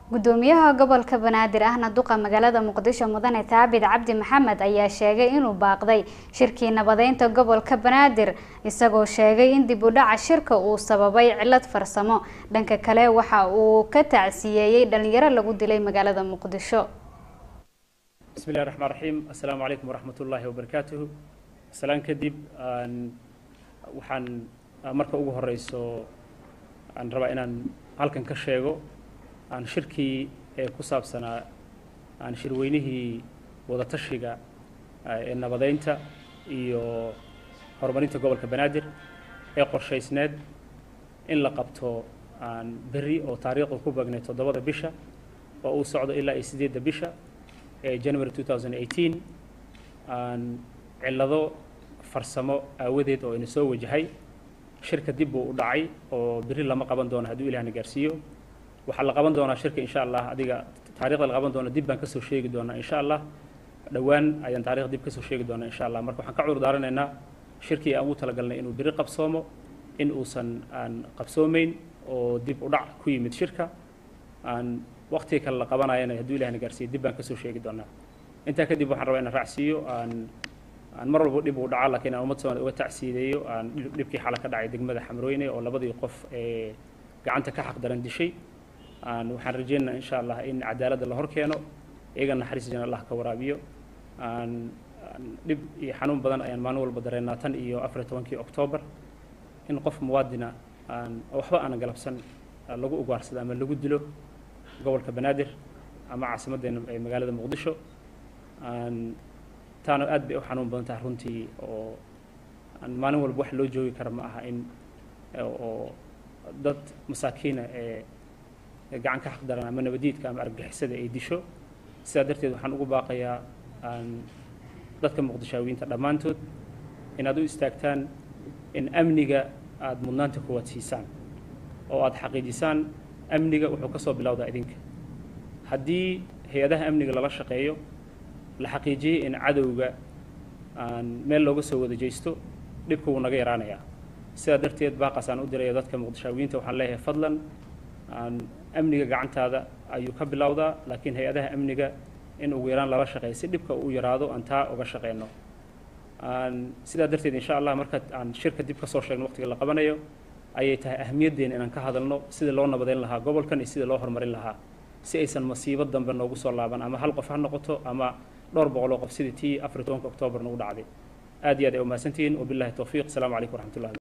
gudoomiyaha gobolka banaadir ahna duqa magaalada muqdisho mudane taabid cabdi maxamed ayaa sheegay inuu baaqday shirkii nabadeynta gobolka banaadir isagoo sheegay in dib u dhaca shirka uu sababay cilad farsamo dhanka kale waxa uu ka tacsiyeeyey dhalinyaro lagu dilay magaalada muqdisho بسم الله الرحمن الرحيم السلام عليكم ورحمة الله وبركاته سلام كدب waxaan marka ugu horeyso aan rabaa inaan halkan ka sheego aan shirkii ee ku saabsanaa aan shirweynihii wadatashiga ee nabadeynta iyo horumarinta gobolka banaadir ee qorshaysneed in la qabto aan berri oo taariikhda ku beegnay toddobada bisha oo uu socdo ilaa iyo sideedda bisha ee january 2018 aan cillado farsamo aawadeed oo ina soo wajahay shirka dib buu u dhacay oo berri lama qaban doono hadduu ilahna gaarsiiyo waxaa la qaban doonaa shirka insha allah adiga taarikhda la qaban doono dib baan kasoo sheegi doonaa insha allah dhowaan ayaan taarikhda dib kasoo sheegi doonaa insha allah marka waxaan ka cudur daaranaynaa shirkii aan ugu talagalnay inuu berri qabsoomo in uusan aan qabsoomeyn oo dib u dhac ku yimid shirka aan waqtiga kale la qabanayana hadduu ilahna gaarsiiyo dib baan kasoo sheegi doonaa intaa kadib waxaan rabaa inaan raacsiiyo aan aan mar walba dhib uu dhaca laakiin aan ummad soomaaliyed uga tacsiideeyo aan dhibkii xala ka dhacay degmada xamrooyne oo labadii qof ee gacanta ka xaq daran dishay aan waxaan rajaynaynaa insha allah in cadaaladda la hor keeno iyaga naxariis jana allah ka waraabiyo aan dhib iyo xanuun badan ayaan maalin walba dareennaa tan iyo afar iyo tobankii oktoobar in qof muwaadina aan waxba aanan galabsan lagu ugaarsado ama lagu dilo gobolka banaadir ama caasimaddeena ee magaalada muqdisho aan taana aad bay u xanuun badan tahay runtii oo aan maalin walba wax loo joogi kara ma aha in oo dad masaakiina ee gacan ka xaqdaran ama nabadiidka ama argagixisada ay disho sidaa darteed waxaan ugu baaqayaa aan dadka muqdishaawiyiinta dhammaantood inaad u istaagtaan in amniga aada mudnaanta kuwaad siisaan oo aada xaqiijisaan amniga wuxuu ka soo bilowdaa idinka haddii hay-adaha amniga lala shaqeeyo la xaqiijiyey in cadowga aan meel looga soo wada jeysto dhibka wuu naga yaraanayaa sidaa darteed baaqaas aan u diraya dadka muqdishaawiyiinta waxaan leeyahay fadlan aan amniga gacantaada ayuu ka bilowdaa laakiin hay-adaha amniga in ugu yaraan lala shaqeeyo si dhibka uu yaraado aan taa uga shaqeyno aan sidaa darteed insha allah marka aan shirka dib ka soo sheegno waqtiga la qabanayo ayay tahay ahamiyaddeena inaan ka hadalno sida loo nabadeyn lahaa gobolkan iyo sida loo horumarin lahaa si aysan masiibo dambe noogu soo laaban ama hal qof ha noqoto ama dhowr boqoloo qof sidii tii afar iyo tobanka oktoobar nagu dhacday aad iyo aad ay umahadsantihiin wabillahi towfiiq asalaamu calaykum waraxmatullahi